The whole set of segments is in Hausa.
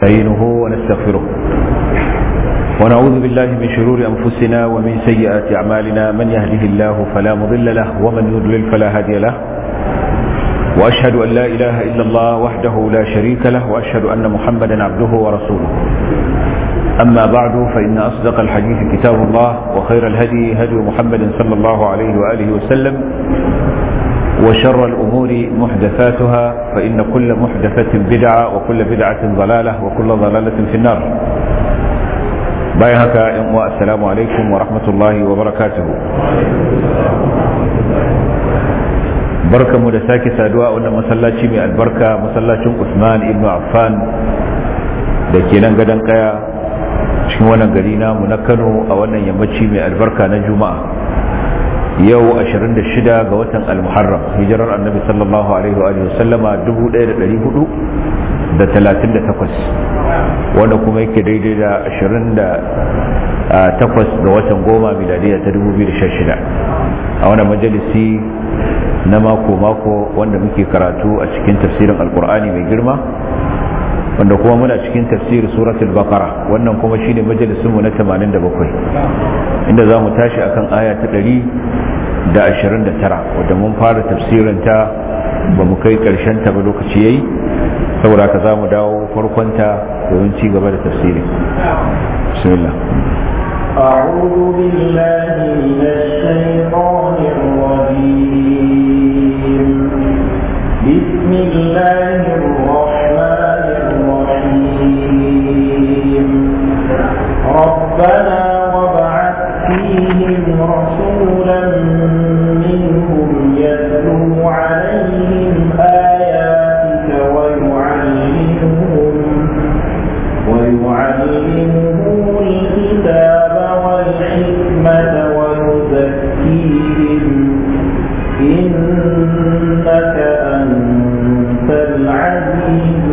نستعينه ونستغفره ونعوذ بالله من شرور أنفسنا ومن سيئات أعمالنا من يهده الله فلا مضل له ومن يضلل فلا هادي له وأشهد أن لا إله إلا الله وحده لا شريك له وأشهد أن محمدا عبده ورسوله أما بعد فإن أصدق الحديث كتاب الله وخير الهدي هدي محمد صلى الله عليه وآله وسلم وشر الأمور محدثاتها فإن كل محدثة بدعة وكل بدعة ضلالة وكل ضلالة في النار بايهك السلام عليكم ورحمة الله وبركاته barka mu da sake saduwa a wannan masallaci mai albarka masallacin Usman ibn Affan da ke nan gadon kaya cikin wannan gari namu na Kano a wannan yammaci mai albarka na Juma'a yau 26 ga watan al-muharram hijirar annabi sallallahu alaihi wa sallama 1438 wanda kuma yake daidai da 28 ga watan goma miladiya ta 2016 a wannan majalisi na mako-mako wanda muke karatu a cikin tafsirin alkur'ani mai girma wanda kuma muna cikin tafsir suratul baqara wannan kuma shine majalisinmu na 87 inda za mu tashi akan aya ta 129 wadda mun fara tafsirin ta ba mu kai karshen ta ba lokaci yayi saboda ka za mu dawo farkon ta domin ci gaba da tafsirin bismillah أعوذ بالله من الشيطان الرجيم بسم الله الرحمن الرحيم ربنا وابعث فيهم رسولا منهم يتلو عليهم آياتك ويعلمهم ويعلمهم الكتاب والحكمة ويزكيهم إنك أنت العزيز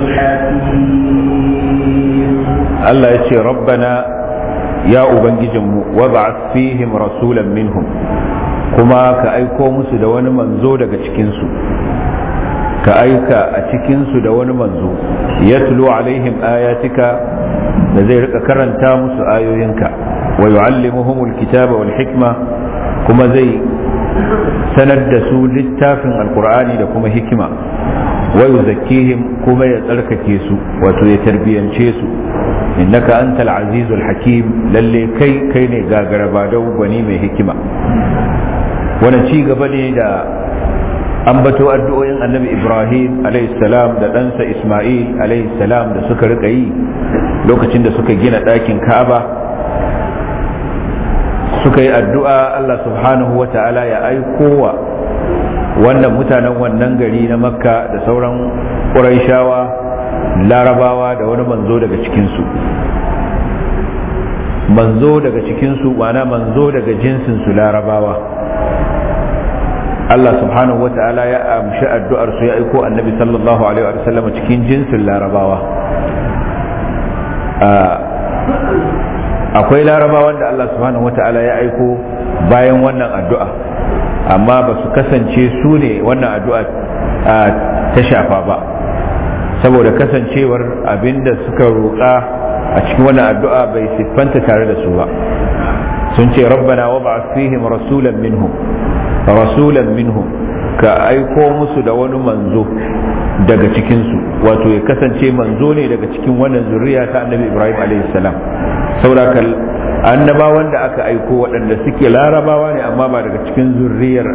الحكيم Allah ya ce rabbana ya ubangijinmu wab'ath fihim rasulan minhum kuma ka aiko musu da wani manzo daga cikinsu ka aika a cikinsu da wani manzo yatlu alaihim ayatika da zai rika karanta musu ayoyinka wa yu'allimuhumul kitaba wal hikma kuma zai sanar da su littafin alqur'ani da kuma hikima wa yuzakkihim kuma ya tsarkake su wato ya tarbiyance su innaka antal azizul hakim lalle kai kai ne gagara ba da gwani mai hikima wani ci gaba ne da ambato addu'o'in annabi ibrahim salam da ɗansa isma'il salam da suka rika yi lokacin da suka gina ɗakin ka'aba suka yi addu'a allah subhanahu wa ta'ala ya aikowa wannan mutanen wannan gari na makka da sauran ƙuraishawa larabawa da wani manzo daga cikinsu manzo daga cikinsu wana manzo daga jinsinsu larabawa Allah subhanahu wa ta'ala ya amshi addu'ar su ya aiko annabi sallallahu alaihi wa sallam cikin jinsin larabawa akwai larabawan da Allah subhanahu wa ta'ala ya aiko bayan wannan addu'a amma ba su kasance su ne wannan addu'a ta shafa ba saboda kasancewar abinda suka roƙa a cikin wannan addu'a bai siffanta tare da su ba sun ce rabbana wa ba fihim rasulan minhum rasulan minhum ka aiko musu da wani manzo daga cikinsu wato ya kasance manzo ne daga cikin wannan zuriya ta annabi ibrahim alaihi salam saboda annabawan da aka aiko waɗanda suke larabawa ne amma ba daga cikin zuriyar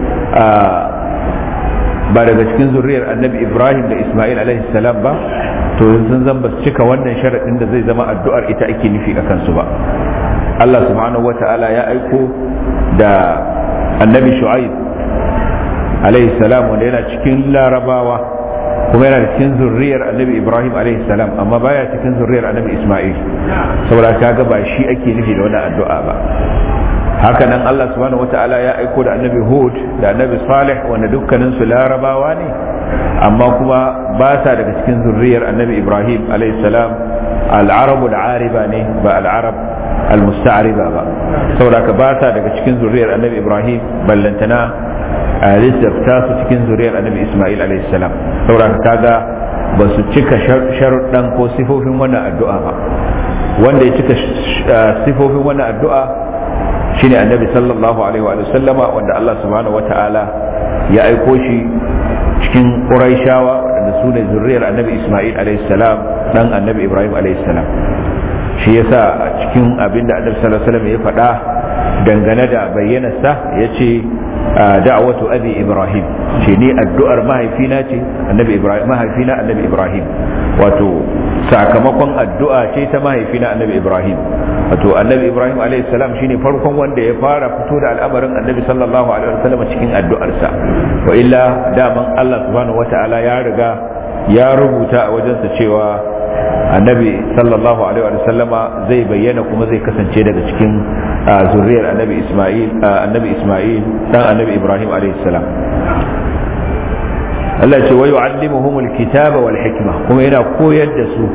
ba daga cikin zuriyar annabi ibrahim da ismail alaihi salam ba to sun zan ba cika wannan sharaɗin da zai zama addu'ar ita ake nufi a kansu ba allah subhanahu wa ta'ala ya aiko da annabi shu'aib alaihi salam wanda yana cikin larabawa kuma yana cikin zurriyar annabi ibrahim alaihi salam amma baya cikin zurriyar annabi ismail saboda kaga ba shi ake nufi da wannan addu'a ba hakanan Allah subhanahu wata'ala ya aiko da annabi Hud da annabi Salih wanda dukkanin su larabawa ne amma kuma ba sa daga cikin zurriyar annabi Ibrahim salam al-arabu al-ariba ne ba al-arab al-musta'riba ba saboda ka ba sa daga cikin zurriyar annabi Ibrahim ballantana a lissafta su cikin zuriyar annabi Ismail alaihi salam saboda kaga ba su cika sharuɗan ko sifofin wannan addu'a ba wanda ya cika sifofin wannan addu'a shine annabi sallallahu alaihi wa sallama wanda Allah subhanahu wa ta'ala ya aiko shi cikin ƙuraishawa waɗanda su ne zurriyar annabi Ismail alaihi salam dan annabi Ibrahim alaihi salam shi yasa a cikin abinda annabi sallallahu alaihi wasallam ya faɗa dangane da bayyanarsa ya ce da'awatu abi ibrahim ce ni addu'ar mahaifina ce annabi ibrahim mahaifina annabi ibrahim wato sakamakon addu'a ce ta mahaifina annabi ibrahim wato annabi ibrahim alayhi salam shine farkon wanda ya fara fito da al'amarin annabi sallallahu alaihi wasallam cikin addu'arsa wa illa daman Allah subhanahu wata'ala ya riga ya rubuta a wajensa cewa annabi sallallahu alaihi wa sallama zai bayyana kuma zai kasance daga cikin zuriyar annabi isma'il annabi isma'il dan annabi ibrahim alaihi salam Allah ce wa yu'allimuhumul kitaba wal hikma kuma yana koyar da su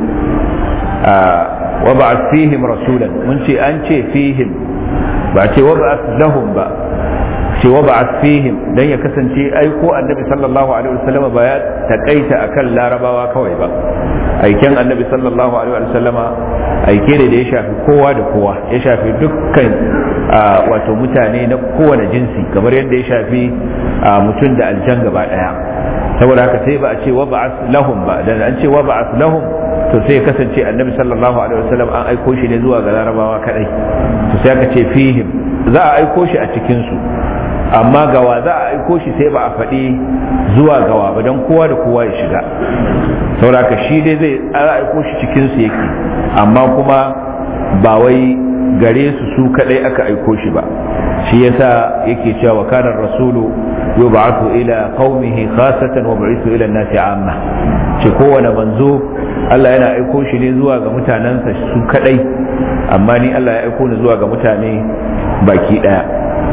wa ba'ath fihim rasulan mun ce an ce fihim ba ce wa ba'ath lahum ba ce wa ba'ath fihim dan ya kasance aiko annabi sallallahu alaihi wasallam ba ya takaita akan larabawa kawai ba aiken annabi sallallahu alaihi wasallama aike ne da ya shafi kowa da kowa ya shafi dukkan wato mutane na kowane jinsi kamar yadda ya shafi mutum da aljan gaba daya saboda haka sai ba a ce wa ba'ath lahum ba dan an ce wa ba'ath lahum to sai ya kasance annabi sallallahu alaihi wasallam an aiko shi ne zuwa ga larabawa kadai to sai aka ce fihim za a aiko shi a cikin su amma gawa za a aiko shi sai ba a faɗi zuwa gawa ba don kowa da kowa ya shiga sauraka shi dai zai aiko shi cikin su yake amma kuma ba wai gare su su kadai aka aiko shi ba shi yasa yake cewa wa kana rasulu yub'athu ila qaumihi khasatan wa bu'ithu ila an-nasi amma ce kowane manzo Allah yana aiko shi ne zuwa ga mutanensa su kadai amma ni Allah ya aiko ni zuwa ga mutane baki daya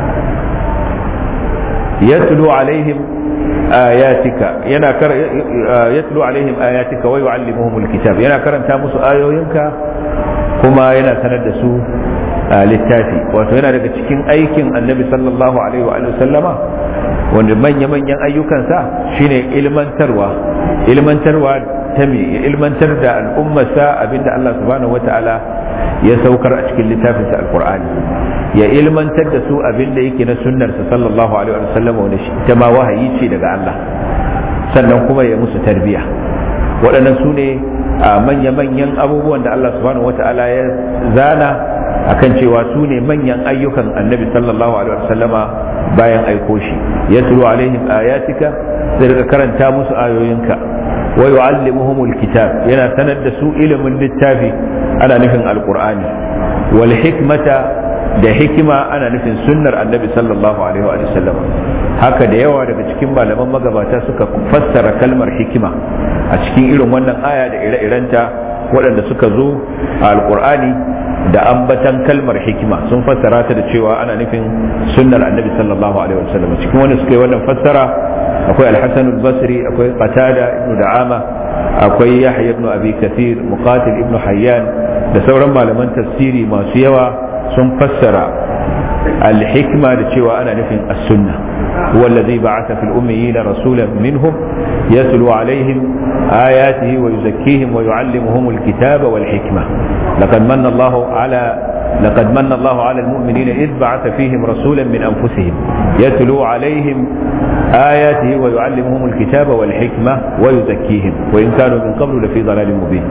يتلو عليهم آياتك ينا كر يتلو عليهم آياتك ويعلمهم الكتاب ينا كرن تامس آيوينك كما ينا سند سو littafi wato yana daga cikin aikin annabi sallallahu alaihi wa sallama wanda manya-manyan ayyukansa shine ilmantarwa ilmantarwa ta me ya ilmantar da al'ummarsa abinda Allah subhanahu wata'ala ya saukar a cikin littafinsa alqur'ani ya ilmantar da su abinda yake na sunnarsa sallallahu alaihi wa sallama wanda shi ita ma wahayi ce daga Allah sannan kuma ya musu tarbiya waɗannan su ne manya-manyan abubuwan da Allah subhanahu wata'ala ya zana akan cewa su ne manyan ayyukan annabi sallallahu alaihi wasallama bayan aiko shi ya tulu alaihim ayatika zai rika karanta musu ayoyinka wa yu'allimuhumul kitab yana sanar da su ilimin littafi ana nufin alqur'ani wal hikmata da hikima ana nufin sunnar annabi sallallahu alaihi wa sallam haka da yawa daga cikin malaman magabata suka fassara kalmar hikima a cikin irin wannan aya da ire-irenta waɗanda suka zo a alqur'ani da ambatan kalmar hikima sun fassara ta da cewa ana nufin sunnar annabi sallallahu alaihi wasallam cikin wanda suka yi wannan fassara akwai al-hasan al-basri akwai qatada ibn da'ama akwai yahya ibn abi kathir muqatil ibn hayyan da sauran malaman tafsiri masu yawa sun fassara al-hikma da cewa ana nufin as-sunna هو الذي بعث في الأميين رسولا منهم يتلو عليهم آياته ويزكيهم ويعلمهم الكتاب والحكمة لقد من الله على لقد من الله على المؤمنين إذ بعث فيهم رسولا من أنفسهم يتلو عليهم آياته ويعلمهم الكتاب والحكمة ويزكيهم وإن كانوا من قبل لفي ضلال مبين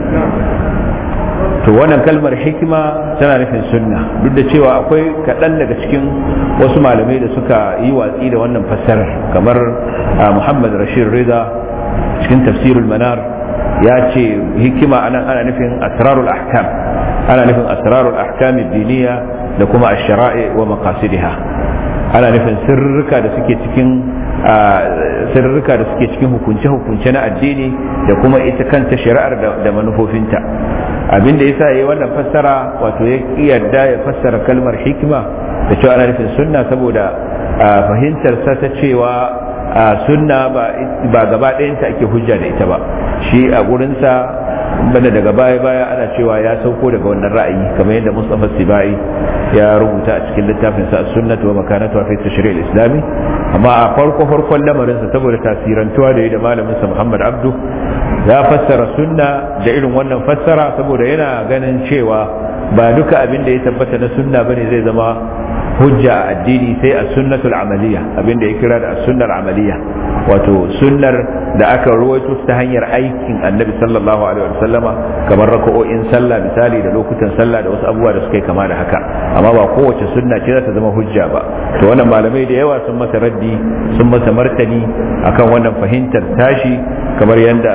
to wannan kalmar hikima tana nufin sunna duk da cewa akwai kaɗan daga cikin wasu malamai da suka yi watsi da wannan fassarar kamar muhammad rashid rida cikin tafsirul manar ya ce hikima anan ana nufin asrarul ahkam ana nufin asrarul ahkam diniya da kuma ash-shara'i wa maqasidiha ana nufin sirrika da suke cikin sirrika da suke cikin hukunce-hukunce na addini da kuma ita kanta shari'ar da manufofinta abin da yasa yayi wannan fassara wato ya yarda ya fassara kalmar hikima da cewa ana nufin sunna saboda fahimtar sa ta cewa sunna ba gaba ɗayanta ake hujja da ita ba shi a gurinsa banda daga baya baya ana cewa ya sauko daga wannan ra'ayi kamar yadda Mustafa Sibai ya rubuta a cikin littafin sa sunnatu wa makanatu fi tashri' al-islami amma a farko farkon lamarin sa saboda tasirantuwa da yi da malamin sa Muhammad Abdu ya fassara sunna da irin wannan fassara saboda yana ganin cewa ba duka abin da ya tabbata na sunna bane zai zama hujja a addini sai a sunnatul amaliya abin da ya kira da sunnar amaliya wato sunnar da aka ruwaito ta hanyar aikin annabi sallallahu alaihi wa sallama kamar raka'o'in sallah misali da lokutan sallah da wasu abubuwa da suka yi kama da haka amma ba kowace sunna ce za ta zama hujja ba to wannan malamai da yawa sun masa raddi sun masa martani akan wannan fahimtar tashi kamar yadda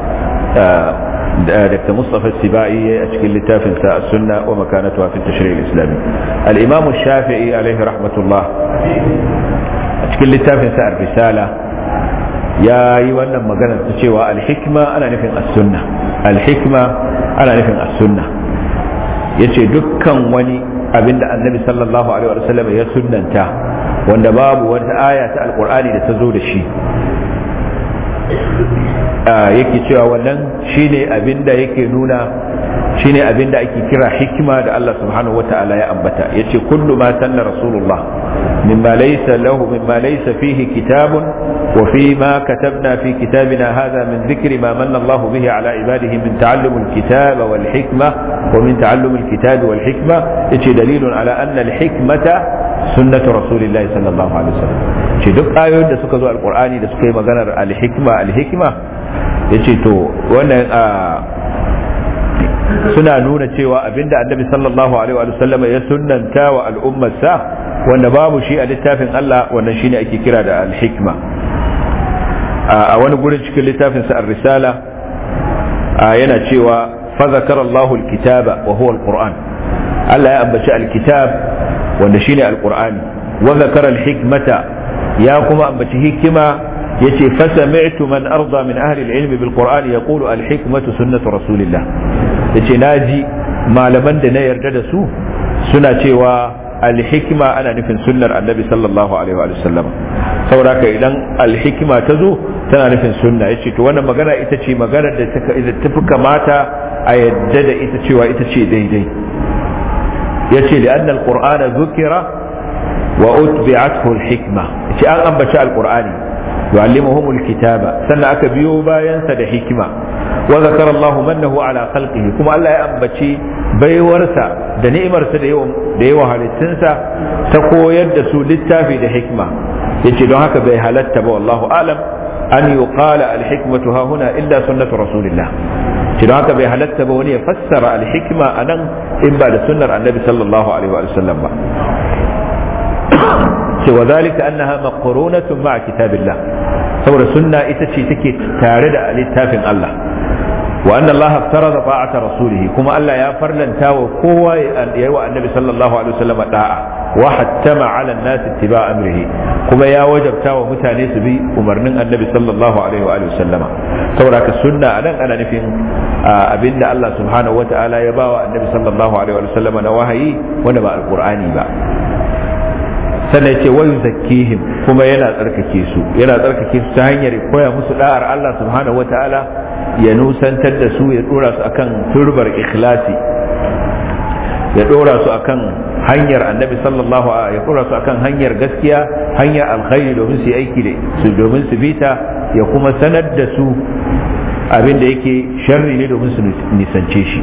دكتور مصطفى السبائي أشكل لتافن السنة ومكانتها في التشريع الإسلامي الإمام الشافعي عليه رحمة الله أشكل لتافن الرسالة يا أيها مقالة تشوى الحكمة أنا نفهم السنة الحكمة أنا نفهم السنة yace dukkan wani abin da annabi sallallahu alaihi wa sallam ya sunnanta wanda babu wata aya ta alqur'ani da ta zo da shi yake cewa wannan shine abinda yake nuna shine abinda ake kira hikima da Allah subhanahu wata'ala ya ambata yace kullu ma sanna rasulullah mimma laysa lahu mimma laysa fihi kitabun wa fi ma katabna fi kitabina hadha min dhikri ma manna Allah bihi ala ibadihi min ta'allum al-kitab wal hikma wa min ta'allum al-kitab wal hikma yace dalilun ala anna al-hikmata sunnatu rasulillahi sallallahu alaihi wasallam ce duk ayoyin da suka zo alqur'ani da suka yi maganar al-hikma al-hikma yace to wannan suna nuna cewa abinda annabi sallallahu alaihi wa sallama ya sunnanta wa al'ummarsa wanda babu shi a littafin Allah wannan shine ake kira da al-hikma a wani gurin cikin littafin sa ar-risala yana cewa fa zakara Allahu al-kitaba wa huwa al-Qur'an Allah ya ambaci al-kitab wanda shine al-Qur'ani wa zakara al-hikmata ya kuma ambaci hikima yace fasami'tu man arda min ahli al-ilm bil qur'an yaqulu al-hikmatu sunnatu rasulillah yace naji malaman da na yarda da su suna cewa al-hikma ana nufin sunnar annabi sallallahu alaihi wa sallam saboda ka idan al-hikma ta zo tana nufin sunna yace to wannan magana ita ce maganar da ta fi kamata a yadda da ita cewa ita ce daidai yace li'anna al-qur'ana dhukira wa utbi'athu al-hikma yace an ambaci al-qur'ani يعلمهم الكتاب سنة أكبيو باين سد حكمة وذكر الله منه على خلقه كما الله يأمبتي بي ورسا da ni'imarsa da yawan da yawa halittunsa ta koyar da su littafi da hikma yace don haka bai halatta ba wallahu alam an yuqala al hikmatu ha huna illa sunnatu rasulillah ce don haka bai halatta ba wani ya fassara al hikma anan in ba da sunnar annabi sallallahu alaihi wa sallam ba ce wa zalika annaha maqrunatun ma'a kitabillah saboda sunna ita ce take tare da littafin Allah wa anna Allah farada ta'ata rasulihi kuma Allah ya farlanta wa kowa ya yi wa annabi sallallahu alaihi wasallam da'a wa hattama 'ala an-nas ittiba' amrihi kuma ya wajabta wa mutane su bi umarnin annabi sallallahu alaihi wa sallama saboda ka sunna anan ana nufin abinda Allah subhanahu wa ta'ala ya bawa annabi sallallahu alaihi wa sallama na wahayi wanda ba alqur'ani ba sannan ce wayu zakkihim kuma yana tsarkake su yana tsarkake su ta hanyar koya musu da'ar Allah subhanahu wataala ya nusantar da su ya dora su akan turbar ikhlasi ya dora su akan hanyar annabi sallallahu alaihi ya dora su akan hanyar gaskiya hanyar alkhairi domin su yi aiki da su domin su bita ya kuma sanar da su abin da yake sharri ne domin su nisance shi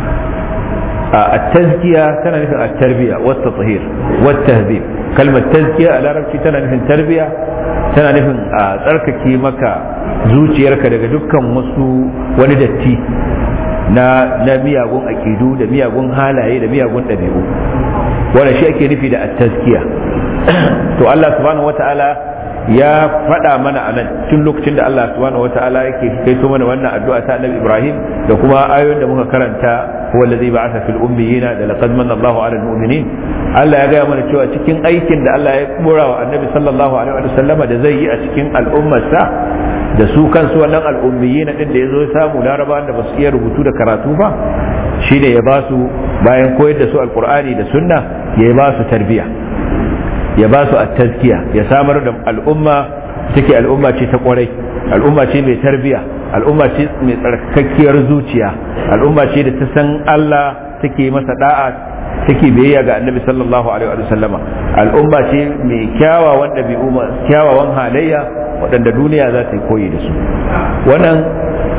التزكية تنا نفهم التربية والتطهير والتهذيب كلمة تزكية على ربك تنا نفهم تربية تنا نفهم تركك مكا زوجي يركا daga dukkan wasu wani datti na na miyagun akidu da miyagun halaye da miyagun ɗabi'u wannan shi ake nufi da at-tazkiya to Allah subhanahu wataala ya faɗa mana a nan tun lokacin da Allah subhanahu wata'ala yake kaito mana wannan addu'a ta Annabi Ibrahim da kuma ayoyin da muka karanta huwa allazi ba'atha fil ummiyina da laqad manna Allahu 'alal mu'minin Allah ya gaya mana cewa cikin aikin da Allah ya kora wa Annabi sallallahu alaihi wa sallama da zai yi a cikin al'ummarsa da su kansu wannan al'ummiyina din da yazo ya samu larabawan da basu iya rubutu da karatu ba shine ya ba su bayan koyar da su alqur'ani da sunna ya ba su tarbiyya ya ba su a tazkiya ya samar da al'umma take al'umma ce ta kwarai al'umma ce mai tarbiya al'umma ce mai tsarkakkiyar zuciya al'umma ce da ta san Allah take masa da'a take biyayya ga annabi sallallahu alaihi wa sallama al'umma ce mai kyawawan ɗabi'u kyawawan halayya waɗanda duniya za ta yi koyi da su wannan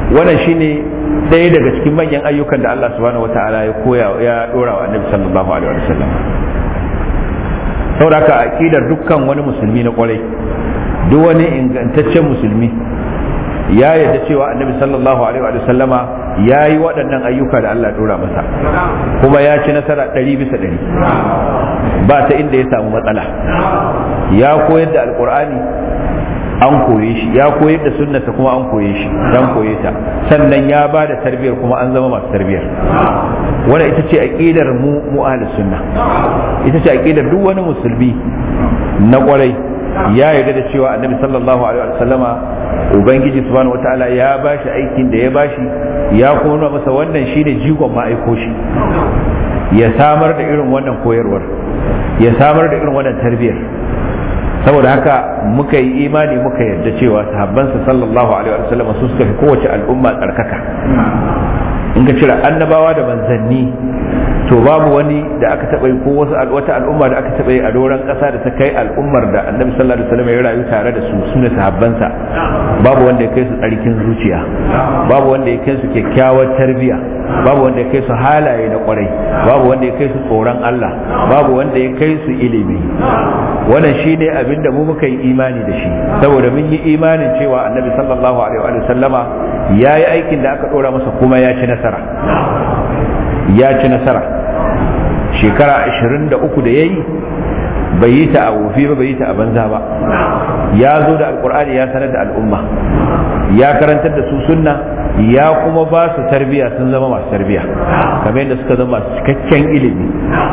wannan shine ɗaya daga cikin manyan ayyukan da Allah subhanahu wata'ala ya koya ya dora wa annabi sallallahu alaihi wasallam saboda ka aqidar dukkan wani musulmi na kwarai duk wani ingantaccen musulmi ya yarda cewa annabi sallallahu alaihi wa sallama ya yi waɗannan ayyuka da Allah dora masa kuma ya ci nasara ɗari bisa ɗari ba ta inda ya samu matsala ya koyar da alkur'ani an koye shi ya koyar da sunnata kuma an koye shi dan koye ta sannan ya ba da tarbiyar kuma an zama masu tarbiyar wanda ita ce aqidar mu mu ahlus sunna ita ce aqidar duk wani musulmi na kwarai ya yarda da cewa annabi sallallahu alaihi wa sallama ubangiji subhanahu wataala ya bashi aikin da ya bashi ya kuma nuna masa wannan shine jigon ma aiko shi ya samar da irin wannan koyarwar ya samar da irin wannan tarbiyyar saboda haka muka yi imani muka yarda cewa sahabbansa sallallahu alaihi wa sallam su suka fi kowace al'umma tsarkaka in ka cire annabawa da manzanni to babu wani da aka taɓa yi ko wasu wata al'umma da aka taɓa yi a doron ƙasa da ta kai al'ummar da annabi sallallahu alaihi wasallam ya rayu tare da su sune sahabbansa babu wanda ya kai su tsarkin zuciya babu wanda ya kai su kyakkyawar tarbiya babu wanda ya kai su halaye na kwarai babu wanda ya kai su tsoron Allah babu wanda ya kai su ilimi wannan shine abin da mu muka yi imani da shi saboda mun yi imanin cewa annabi sallallahu alaihi wa sallama ya yi aikin da aka ɗora masa kuma ya ci nasara ya ci nasara shekara 23 da ya yi bai yi ta a wofi ba bai yi ta a banza ba ya zo da alkur'ani ya sanar da al'umma ya karantar da su sunna ya kuma ba su tarbiya sun zama masu tarbiya kamar yadda suka zama masu cikakken ilimi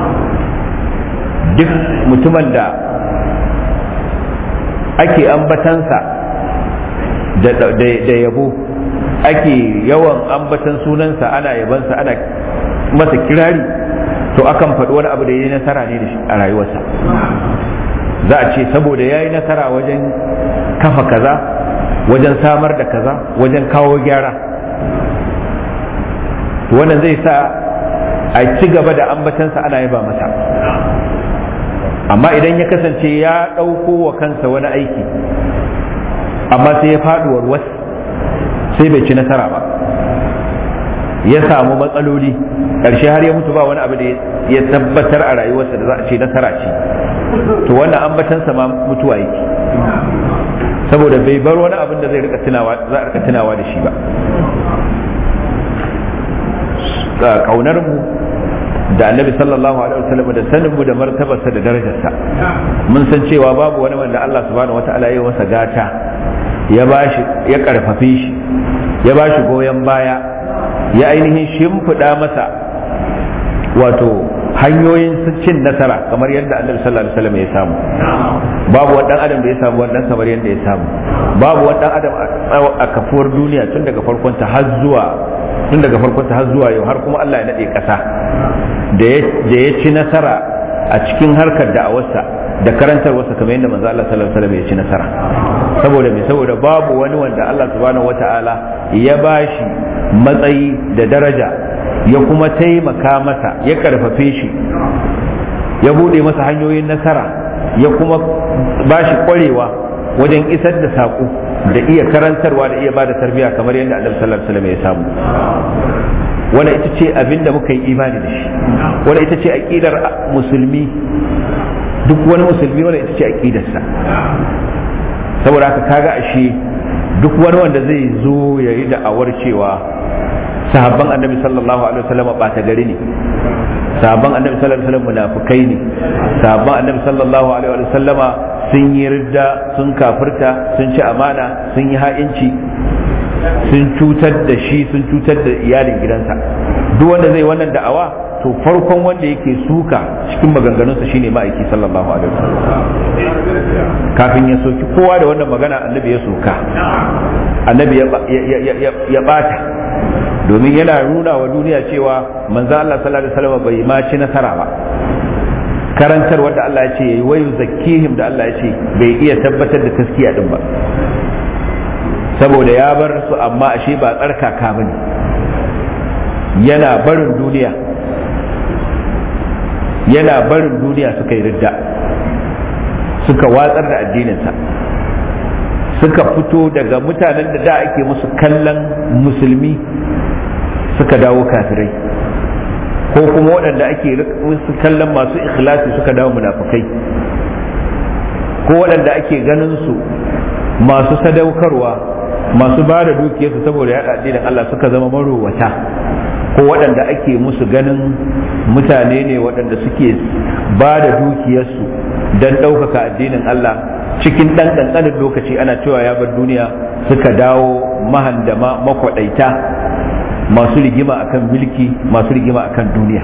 duk mutumin da ake ambatansa da yabo ake yawan ambatan sunansa ana yabansa ana masa kirari to akan faɗi wani abu da ya yi nasara ne da shi a rayuwarsa za a ce saboda ya yi nasara wajen kafa kaza wajen samar da kaza wajen kawo gyara to wannan zai sa a ci gaba da ambatansa ana yaba masa amma idan ya kasance ya ɗauko wa kansa wani aiki amma sai ya faɗuwar wasu sai bai ci nasara ba ya samu matsaloli ƙarshe har ya mutu ba wani abu da ya tabbatar a rayuwarsa da za a ce nasara ce to wannan ambatansa ma mutuwa yake saboda bai bar wani abin da zai rika tunawa za a rika tunawa da shi ba kaunar mu da annabi sallallahu alaihi wasallam da sanin mu da martabarsa da darajarsa mun san cewa babu wani wanda Allah subhanahu wataala ya yi masa gata ya bashi ya karfafe shi ya bashi goyon baya ya ainihin shimfiɗa masa wato hanyoyin cin nasara kamar yadda annabi sallallahu alaihi wasallam ya samu babu wani adam da ya samu wannan kamar yadda ya samu babu wani adam a kafuwar duniya tun daga farkon ta har zuwa tun daga farkon ta har zuwa yau har kuma Allah ya nade kasa da ya ci nasara a cikin harkar da'awarsa da karantarwarsa kamar yadda manzo Allah sallallahu alaihi wasallam ya ci nasara saboda me saboda babu wani wanda Allah subhanahu wataala ya bashi matsayi da daraja ya kuma taimaka masa ya karfafe shi ya bude masa hanyoyin nasara ya kuma bashi kwarewa wajen isar da saƙo da iya karantarwa da iya ba da tarbiyya kamar yadda annabi sallallahu alaihi wasallam ya samu wanda ita ce abin da muka yi imani da shi wanda ita ce aqidar musulmi duk wani musulmi wanda ita ce aqidarsa saboda haka kaga ashe duk wani wanda zai zo ya yi da'awar cewa sahabban annabi sallallahu alaihi wasallam ɓata gari ne sahabban annabi sallallahu alaihi wasallam munafukai ne sahabban annabi sallallahu alaihi wasallam sun yi ridda sun kafirta sun ci amana sun yi ha'inci sun cutar da shi sun cutar da iyalin gidansa duk wanda zai wannan da'awa to farkon wanda yake suka cikin maganganunsa shine ma'aiki sallallahu alaihi wasallam kafin ya soki kowa da wannan magana annabi ya soka annabi ya bata domin yana nuna wa duniya cewa manzo Allah sallallahu alaihi wasallam bai ma ci nasara ba karantar wanda Allah ya ce yayi wayu zakkihim da Allah ya ce bai iya tabbatar da taskiya din ba saboda ya bar su amma ashe ba tsarkaka bane yana barin duniya yana barin duniya suka yi ridda suka watsar da addininsa suka fito daga mutanen da da ake musu kallon musulmi suka dawo kafirai ko kuma waɗanda ake musu kallon masu ikhlasi suka dawo munafukai ko waɗanda ake ganin su masu sadaukarwa masu ba da dukiyarsu saboda yaɗa addinin Allah suka zama marowata ko waɗanda ake musu ganin mutane ne waɗanda suke ba da dukiyarsu don ɗaukaka addinin Allah cikin ɗan ƙanƙanin lokaci ana cewa ya bar duniya suka dawo mahandama makwaɗaita masu rigima akan mulki masu rigima akan duniya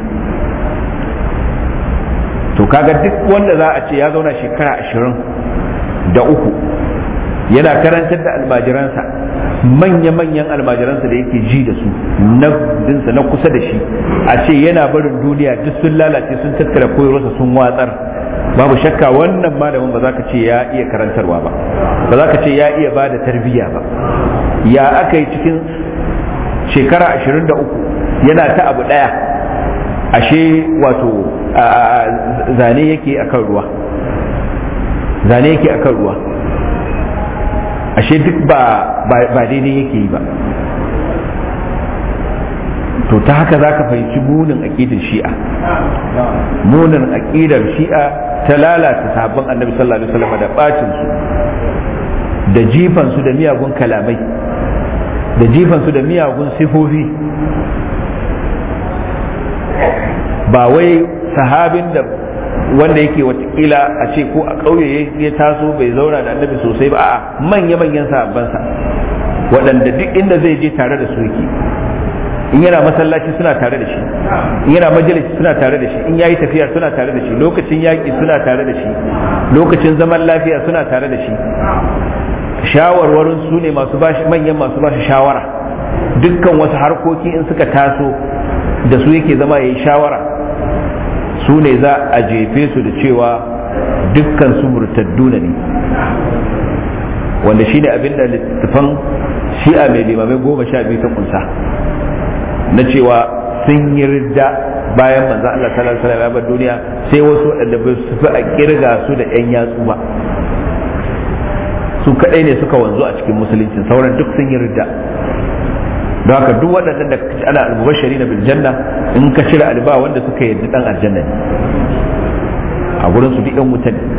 to kaga duk wanda za a ce ya zauna shekara ashirin da uku yana karantar da almajiransa manya-manyan almajiransa da yake ji da su na dinsa na kusa da shi a ce yana barin duniya duk sun lalace sun tattara koyarwarsa sun watsar babu shakka wannan malamin ba za ka ce ya iya karantarwa ba ba za ka ce ya iya ba da tarbiyya ba ya aka yi cikin shekara ashirin da uku yana ta abu ɗaya ashe wato zane yake akan ruwa zane yake akan ruwa ashe duk ba daidai yake yi ba to ta haka za ka fahimci munin aƙidar shi'a munin aƙidar shi'a ta lalata sabon annabi sallallahu alaihi wasallam da bacin su da jifan su da miyagun kalamai da jifan su da miyagun sifofi ba wai sahabin da wanda yake watakila a ce ko a ƙauye ya taso bai zauna da annabi sosai ba a manya-manyan sahabbansa waɗanda duk inda zai je tare da su yake in yana masallaci suna tare da shi in yana majalisi suna tare da shi in yayi tafiya suna tare da shi lokacin yaƙi suna tare da shi lokacin zaman lafiya suna tare da shi shawarwarin su ne masu bashi manyan masu bashi shawara dukkan wasu harkoki in suka taso da su yake zama yayi shawara su ne za a jefe su da cewa dukkan su murtadduna ne wanda shine abin da littafan shi'a mai limamai goma sha biyu ta kunsa na cewa sun yi ridda bayan manzo Allah sallallahu alaihi wasallam ya bar duniya sai wasu waɗanda ba su fi a kirga su da ƴan yatsu ba su kadai ne suka wanzu a cikin musulunci sauran duk sun yi ridda don haka duk waɗannan da kaci ana almubashari na bil janna in ka cire alba wanda suka yarda dan aljanna ne a gurin su duk ɗan wuta ne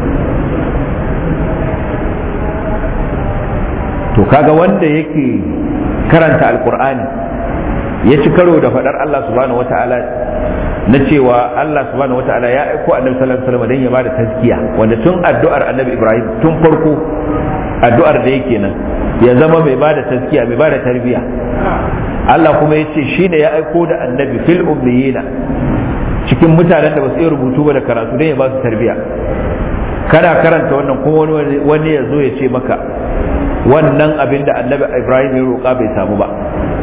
to kaga wanda yake karanta alkur'ani ya ci karo da faɗar Allah subhanahu wata'ala na cewa Allah subhanahu wata'ala ya aiko annabi sallallahu alaihi wasallam dan ya bada tazkiya wanda tun addu'ar annabi Ibrahim tun farko addu'ar da yake nan ya zama mai bada tazkiya mai bada tarbiya Allah kuma ya ce shine ya aiko da annabi fil ummiyina cikin mutanen da ba su iya rubutu ba da karatu dan ya ba su tarbiya kana karanta wannan kuma wani ya zo ya ce maka wannan abin da annabi Ibrahim ya roƙa bai samu ba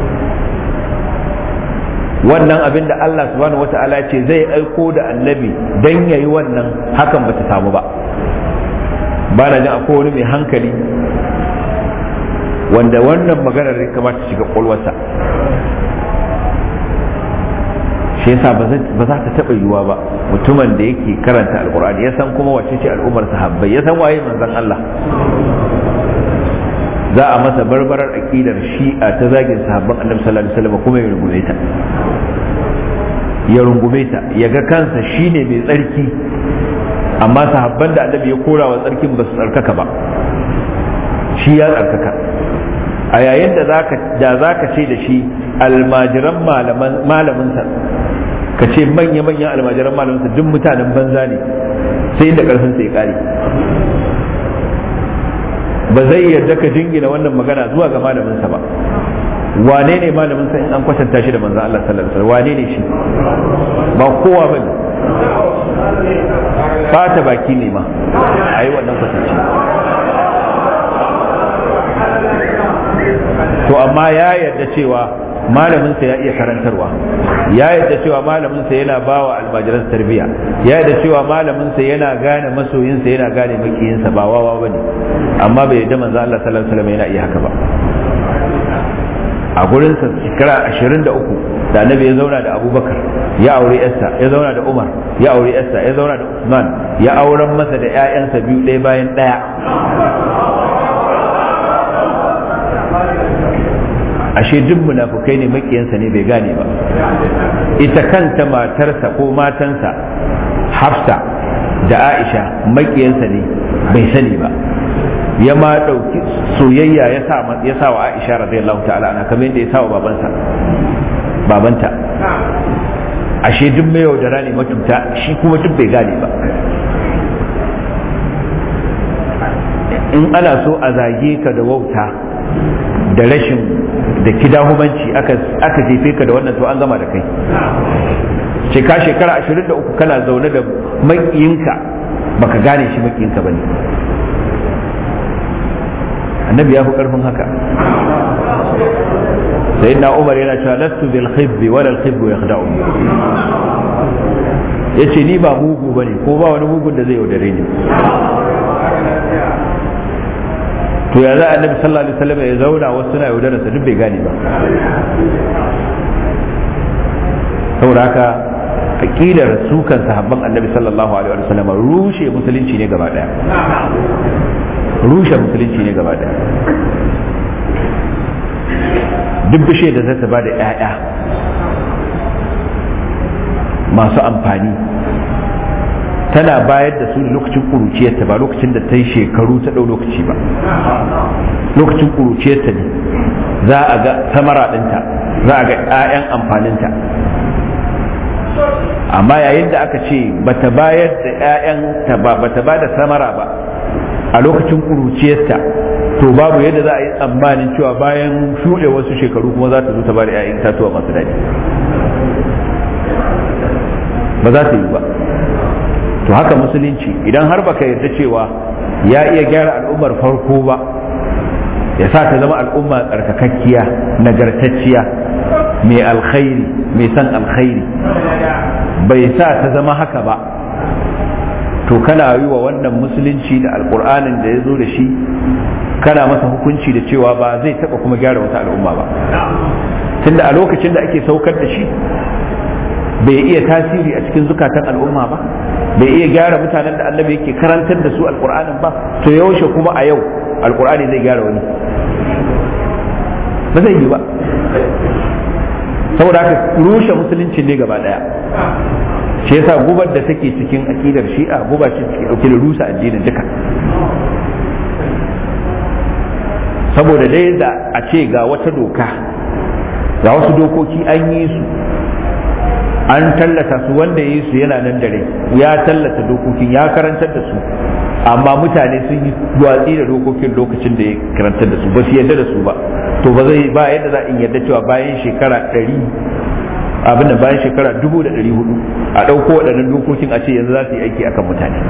wannan abin da Allah subhanahu wata'ala ce zai aiko da annabi dan yayi wannan hakan bata samu ba ba na jin akwai wani mai hankali wanda wannan maganar ya kamata shiga kwalwarsa shi yasa ba za ta taɓa yiwuwa ba mutumin da yake karanta alkur'ani ya san kuma wace ce al'ummar sahabbai ya san waye manzon Allah za a masa barbarar aƙidar shi'a ta zagin sahabban annabi sallallahu alaihi wasallam kuma ya rungume ta ya rungume ta ya ga kansa shine mai tsarki amma sahabban da annabi ya kora wa tsarkin ba su tsarkaka ba shi ya tsarkaka a yayin da zaka da zaka ce da shi almajiran malaman malaminsa ka ce manya manyan almajiran malaminsa duk mutanen banza ne sai inda karfin sa ya kare ba zai yarda ka jingina wannan magana zuwa ga malaminsa ba wane ne malaminsa in an kwatanta shi da manzan Allah sallallahu alaihi wasallam wane ne shi ba kowa ba ne fata baki ne ma a yi wannan kwatanci to amma ya yarda cewa malaminsa ya iya karantarwa ya yarda cewa malaminsa yana ba wa almajiran tarbiyya ya yarda cewa malaminsa yana gane masoyinsa yana gane makiyinsa ba wawa ba ne amma bai yarda manzo Allah sallallahu alaihi wasallam yana iya haka ba a gurinsa shekara ashirin da uku da annabi ya zauna da abubakar ya aure yarsa ya zauna da umar ya aure yarsa ya zauna da usman ya auren masa da 'ya'yansa biyu ɗaya bayan ɗaya ashe duk munafukai ne makiyansa ne bai gane ba ita kanta matarsa ko matansa hafsa da aisha makiyansa ne bai sani ba ya ma ɗauki soyayya ya sa wa aisha radiyallahu ta'ala ana kamar yadda ya sa wa babansa babanta ashe duk mai yaudara ne matuta shi kuma duk bai gane ba in ana so a zage ka da wauta da rashin da kidahumanci aka jefe ka da wannan to an gama da kai ce ka shekara 23 kana zaune da makiyinka baka gane shi makiyinka bane annabi ya fi karfin haka sai na umar yana cewa lastu bil khibbi wala al khibbu yakhda'u yace ni ba mugu bane ko ba wani mugun da zai yaudare ni to ya za annabi sallallahu alaihi wasallam ya zauna wasu suna yaudarar sa duk bai gane ba saboda haka aqidar su kan sahabban annabi sallallahu alaihi wasallam rushe musulunci ne gaba daya rushe musulunci ne gaba daya duk bishe da zata ba da 'ya'ya masu amfani tana bayar da su lokacin kuruciyarta ba lokacin da ta yi shekaru ta ɗau lokaci ba lokacin kuruciyarta ne za a ga samara ɗinta za a ga 'ya'yan amfaninta amma yayin da aka ce bata bayar da 'ya'yanta ba bata ba da samara ba a lokacin kuruciyarta to babu yadda za a yi tsammanin cewa bayan shuɗe wasu shekaru kuma za ta zo ta ba da 'ya'yan tatuwa masu daɗi ba za ta yi ba to haka musulunci idan har baka yarda cewa ya iya gyara al'ummar farko ba ya sa ta zama al'umma tsarkakakkiya nagartacciya mai alkhairi mai san alkhairi bai sa ta zama haka ba to kana yi wa wannan musulunci da alkur'anin da ya zo da shi kana masa hukunci da cewa ba zai taba kuma gyara wata al'umma ba tunda a lokacin da ake saukar da shi bai iya tasiri a cikin zukatan al'umma ba bai iya gyara mutanen da annabi yake karantar da su alkur'anin ba to yaushe kuma a yau alkur'ani zai gyara wani ba zai yi ba saboda haka rushe musulunci ne gaba daya shi yasa gubar da take cikin akidar shi'a guba ce take dauke da rusa addinin duka saboda dai da a ce ga wata doka ga wasu dokoki an yi su an tallata su wanda yi su yana nan dare ya tallata dokokin ya karantar da su amma mutane sun yi watsi da dokokin lokacin da ya karantar da su ba su yarda da su ba to ba zai ba yadda za in yarda cewa bayan shekara ɗari abin da bayan shekara dubu da ɗari hudu a ɗauko waɗannan dokokin a ce yanzu za su yi aiki akan mutane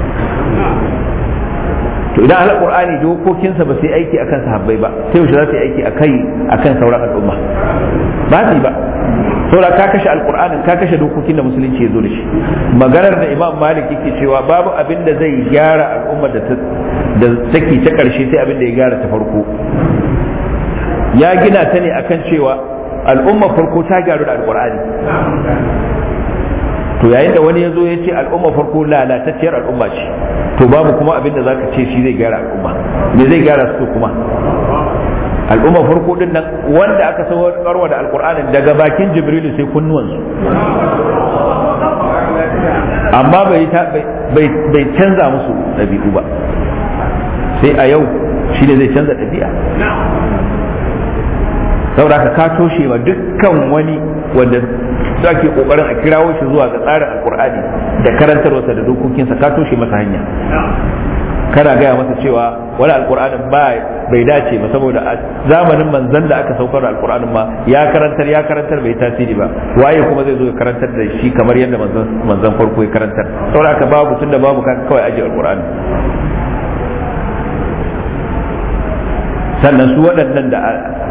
to idan alƙur'ani dokokinsa ba su yi aiki akan sahabbai ba sai yaushe za su yi aiki akai akan sauran al'umma ba su yi ba saboda ka kashe alƙur'anin ka kashe dokokin da musulunci ya zo da shi maganar da imam malik yake cewa babu abin da zai gyara al'ummar da da take ta ƙarshe sai abin da ya gyara ta farko ya gina ta ne akan cewa al'ummar farko ta gyaru da alƙur'ani to yayin da wani ya zo ya ce al'umma farko lalatacciyar al'umma ce to babu kuma abin da zaka ce shi zai gyara al'umma me zai gyara su kuma al'umma farko din nan wanda aka saukarwa da alqur'anin daga bakin jibrilu sai kunnuwansu amma bai bai canza musu ɗabi'u ba sai a yau shi ne zai canza ɗabi'a saboda ka toshe wa dukkan wani wanda da ke kokarin a kirawo shi zuwa ga tsarin alkur'ani da karantarwarsa da dokokinsa ka toshe masa hanya kana gaya masa cewa wani alkur'anin ba bai dace ba saboda a zamanin manzan da aka saukar da alkur'anin ma ya karantar ya karantar bai tasiri ba waye kuma zai zo ya karantar da shi kamar yadda manzan farko ya karantar saboda haka babu tunda babu kawai aje alkur'ani sannan su waɗannan da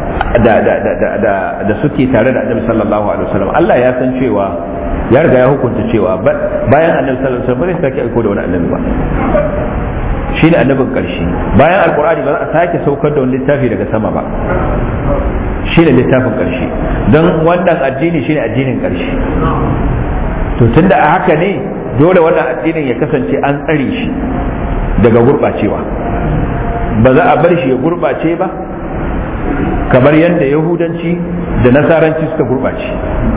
da suke tare da annabi sallallahu alaihi wasallam Allah ya san cewa ya riga ya hukunta cewa bayan annabi sallallahu alaihi wasallam bai sake aiko da wani annabi ba shine annabin karshe bayan alqur'ani ba za a sake saukar da wani littafi daga sama ba shine littafin karshe don wannan addini shine addinin karshe to tunda a haka ne dole wannan addinin ya kasance an tsare shi daga gurɓacewa ba za a bar shi ya gurɓace ba kamar yadda yahudanci da nasaranci suka gurɓace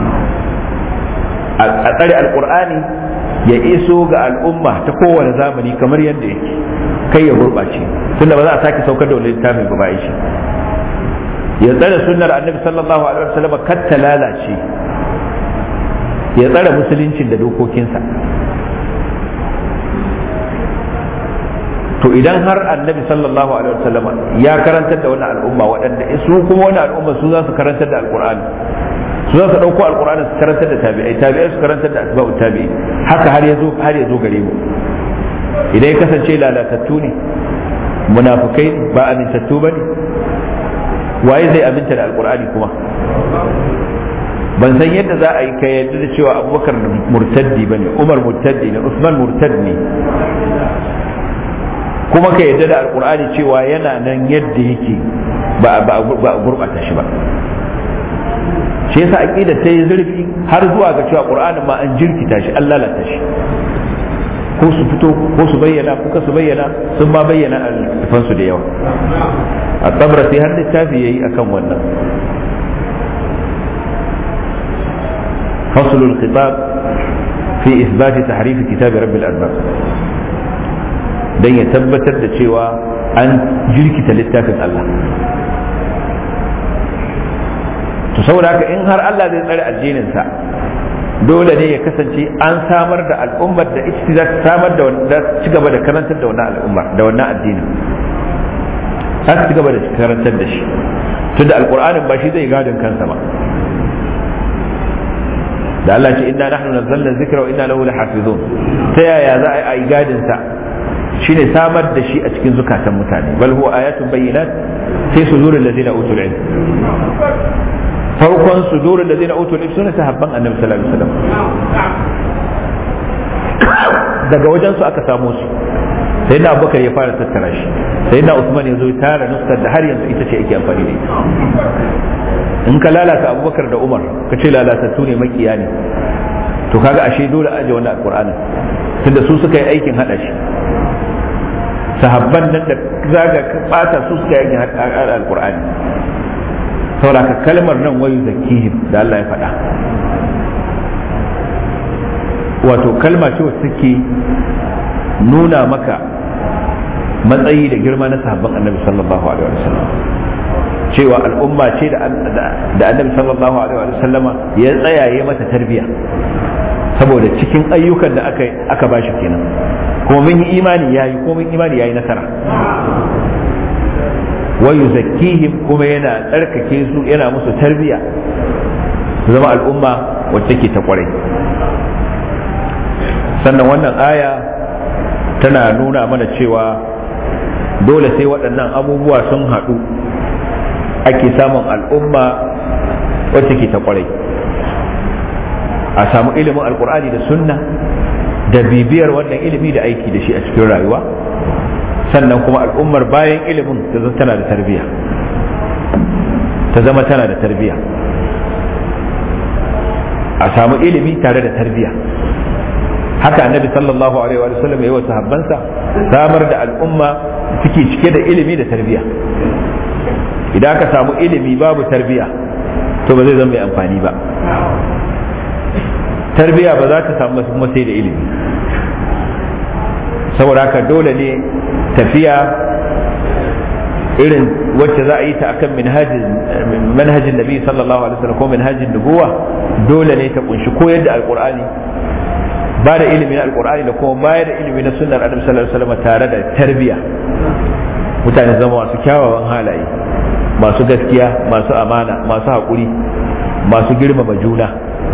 a tsare alkur'ani ya iso ga al'umma ta kowane zamani kamar yadda yake kai ya gurɓace tunda ba za a sake saukar da wani littafin ba bayan shi ya tsare sunnar annabi sallallahu alaihi wasallam kar ta lalace ya tsare musuluncin da dokokinsa to idan har annabi sallallahu alaihi wasallam ya karantar da wannan al'umma waɗanda su kuma wani al'umma su za su karantar da alqur'ani su za su ɗauko alqur'ani su karantar da tabi'ai tabi'ai su karantar da asba'u tabi'i haka har ya zo har ya zo gare mu idan ya kasance lalatattu ne munafukai ba amintattu ba ne waye zai aminta da alqur'ani kuma ban san yadda za a yi ka yadda da cewa abubakar murtaddi ba ne umar murtaddi ne usman murtad ne kuma ka yadda da alkur'ani cewa yana nan yadda yake ba a gurɓata shi ba shi yasa aqida ta yi zurfi har zuwa ga cewa qur'anin ma an jirkita shi an lalata shi ko su fito ko su bayyana ko su bayyana sun ma bayyana alfan su da yawa a tsabra sai har littafi yayi akan wannan فصل الخطاب في إثبات تحريف كتاب رب الأرباب don ya tabbatar da cewa an jirkita littafin Allah to saboda haka in har Allah zai tsare addininsa dole ne ya kasance an samar da al'ummar da ita za ta samar da wanda ci gaba da karantar da wannan al'ummar da wannan addinin za ci gaba da karantar da shi tunda alqur'anin ba shi zai gadin kansa ba da Allah ce inna nahnu nazzalna dhikra wa inna lahu lahafizun ta yaya za a yi gadin sa shine samar da shi a cikin zukatan mutane bal huwa ayatun bayyinat fi suduril ladina utul ilm farkon suduril ladina utul ilm sune sahabban annabi sallallahu alaihi wasallam daga wajen su aka samo su sai na abubakar ya fara tattara shi sai na usman ya zo ya tara nuskar da har yanzu ita ce ake amfani da ita in ka lalata abubakar da umar ka ce lalatattu ne makiya ne to kaga ashe dole a aje wannan alqur'anin tunda su suka yi aikin hada shi sahabban nan da zaga bata su suka yi hada alqur'ani saboda kalmar nan wayu zakihim da Allah ya faɗa wato kalma ce wacce take nuna maka matsayi da girma na sahabban annabi sallallahu alaihi wasallam cewa al'umma ce da annabi sallallahu alaihi wasallama ya tsayaye mata tarbiya saboda cikin ayyukan da aka aka bashi kenan kuma mun yi imani yayi kuma mun imani yayi nasara wa yuzakkihim kuma yana tsarkake su yana musu tarbiya su zama al'umma wacce ke ta kwarai sannan wannan aya tana nuna mana cewa dole sai waɗannan abubuwa sun haɗu ake samun al'umma wacce ke ta kwarai a samu ilimin alkur'ani da sunna da bibiyar wannan ilimi da aiki da shi a cikin rayuwa sannan kuma al'ummar bayan ilimin ta zama tana da tarbiyya ta zama tana da tarbiyya a samu ilimi tare da tarbiyya haka annabi sallallahu alaihi wa sallam yayi wa sahabbansa samar da al'umma suke cike da ilimi da tarbiyya idan aka samu ilimi babu tarbiyya to ba zai zama mai amfani ba tarbiyya ba za ta samu kuma sai da ilimi saboda haka dole ne tafiya irin wacce za a yi ta akan manhajin nabi sallallahu alaihi wasallam ko manhajin nubuwa dole ne ta kunshi koyar da alqur'ani ba da ilimin alqur'ani da kuma bayar da ilimi na sunnar annabi sallallahu alaihi wasallam tare da tarbiyya mutane zama masu kyawawan halaye masu gaskiya masu amana masu haƙuri masu girmama juna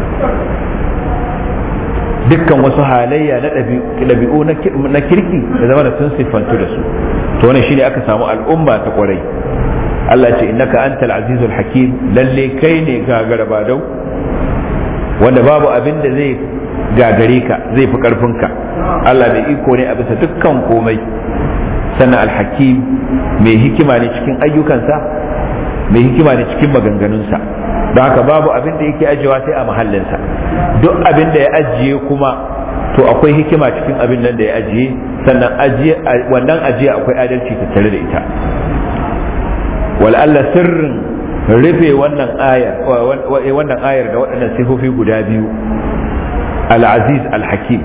dukkan wasu halayya na ɗabi'u na kirki da zama da sun siffantu da su to wannan shine aka samu al'umma ta kwarai Allah ce innaka antal azizul hakim lalle kai ne gagara badau wanda babu abin da zai gagare ka zai fi karfinka Allah mai iko ne a bisa dukkan komai sannan alhakim mai hikima ne cikin ayyukansa mai hikima ne cikin maganganunsa don haka babu abin da yake ajiyewa sai a mahallinsa duk abin da ya ajiye kuma to akwai hikima cikin abin nan da ya ajiye sannan wannan ajiye akwai adalci tattare da ita wal'alla sirrin rufe wannan ayar wannan ayar da waɗannan sifofi guda biyu al-aziz al-hakim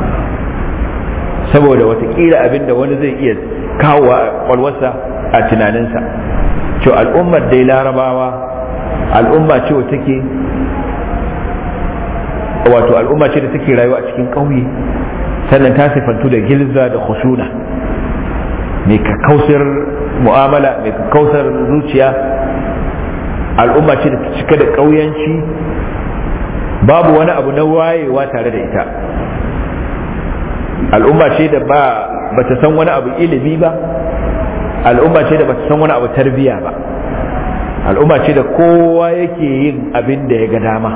saboda watakila abinda wani zai iya kawo a kwalwarsa a tunaninsa to al'ummar dai larabawa al'umma ce wa take wato al'umma ce da take rayuwa a cikin ƙauye sannan ta sifantu da gilza da khushuna mai kakkausar mu'amala mai kakkausar zuciya al'umma ce da ta cika da ƙauyanci babu wani abu na wayewa tare da ita al'umma ce da ba ba ta san wani abu ilimi ba al'umma ce da ba ta san wani abu tarbiya ba al'umma ce da kowa yake yin abin da ya ga dama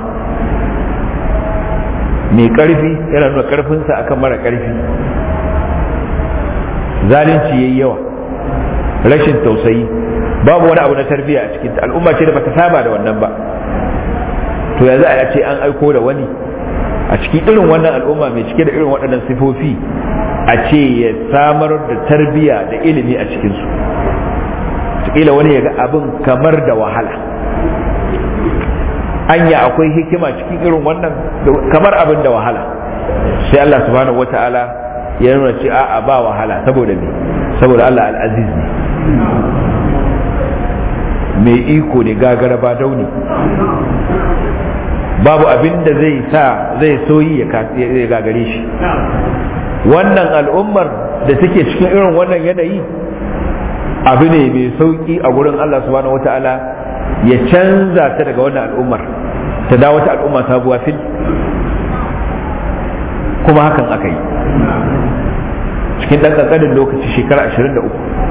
mai ƙarfi yana nuna ƙarfinsa akan mara ƙarfi zalunci yayi yawa rashin tausayi babu wani abu na tarbiya a cikin al'umma ce da bata saba da wannan ba to yanzu a ce an aiko da wani a cikin irin wannan al'umma mai cike da irin waɗannan sifofi a ce ya samar da tarbiya da ilimi a cikinsu kila wani ya ga abin kamar da wahala anya akwai hikima cikin irin wannan kamar abin da wahala sai Allah subhanahu wata'ala ya nuna ce a'a ba wahala saboda me saboda Allah al-aziz ne mai iko ne gagara ba dauni babu abin da zai sa zai soyi ya gagare shi wannan al'ummar da take cikin irin wannan yanayi abu ne mai sauki a gurin Allah subhanahu wata'ala ya canza ta daga wannan al'ummar ta dawo ta al'umma sabuwa fil kuma hakan aka yi cikin ɗan ƙanƙanin lokaci shekara 23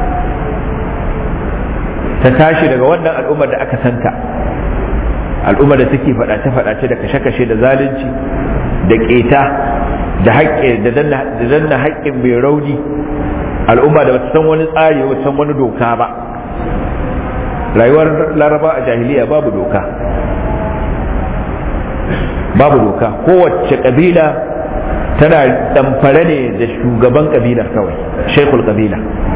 ta tashi daga wannan al'ummar da aka santa al'ummar da take faɗace-faɗace da kashe-kashe da zalunci da ƙeta da haƙƙe da danna haƙƙin mai rauni al'umma da bata san wani tsari ba san wani doka ba rayuwar laraba a jahiliya babu doka babu doka kowace kabila tana damfare ne da shugaban kabilar kawai shekul kabila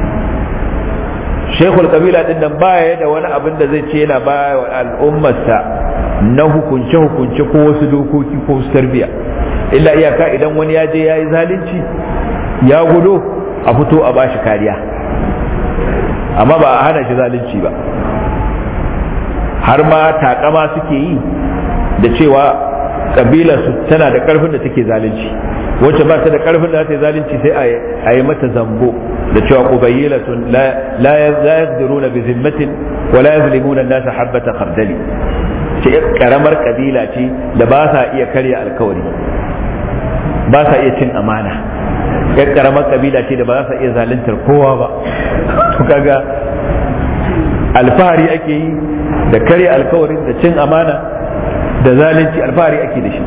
shekul kabila din nan baya da wani abin da zai ce yana baya wa al'ummarsa na hukunce-hukunce ko wasu dokoki ko wasu tarbiya illa iyaka idan wani ya je ya yi zalunci ya gudo a fito a bashi kariya amma ba a hana shi zalunci ba har ma takama suke yi da cewa kabilarsu tana da karfin da take zalunci wacce ba ta da karfin da ta yi zalunci sai a yi mata zambo da cewa qubaylatun la yaqdiruna bi zimmatin wa la yazlimuna an-nasa habata khardali ce karamar kabila ce da ba sa iya karya alkawari ba sa iya cin amana yan karamar kabila ce da ba za su iya zaluntar kowa ba to kaga alfahari ake yi da karya alkawarin da cin amana da zalunci alfahari ake da shi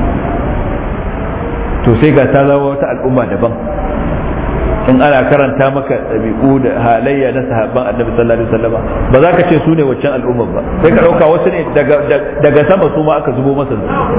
to sai ga ta zama wata al'umma daban in ana karanta maka ɗabi'u da halayya na sahabban annabi sallallahu alaihi wasallam ba za ka ce su ne waccan al'ummar ba sai ka ɗauka wasu ne daga sama su ma aka zubo masa